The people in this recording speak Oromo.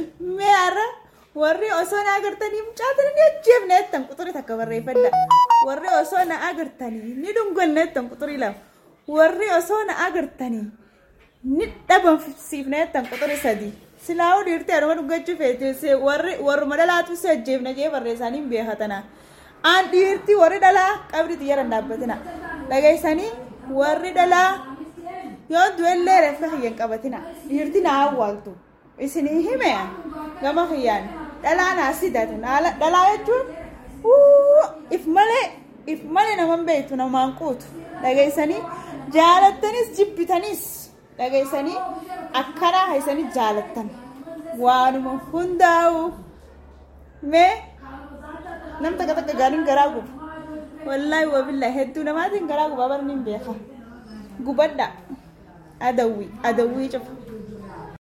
mee har'a warri osoo na agartanii mucaatan ni ajjeefne jettan quxurii takka barreeffadha warri osoo na agartanii ni dhunganne jettan quxurii lama warri osoo na agartanii ni dhabamsiifne jettan quxurii sadii silaa'uu dhiirtee aduma dhuggachuu feete warri warruma dhalaatu si ajjeefna jee barreessanii hin beekatanaa aan dhiirti warri dhalaa qabdi xiyyaran dhaabbatina dhageessanii warri dhalaa yoo du'ellee reeffa hiyyan qabatina dhiirti na awwaaltu isinii hime gama hiyyaan dhalaa naa sidatu dhalaa jechuun if malee if malee naman beektu namaan quutu dhageessanii jaalattanis jibbitanis dhageessanii akkanaa haisanii jaalattan waanuma hundaa'u mee nam takka takka gaariin garaa gubu wallaahi wabillaa hedduu namaatiin garaa gubaa barni hin beeka gubadha adawwii adawwii cufa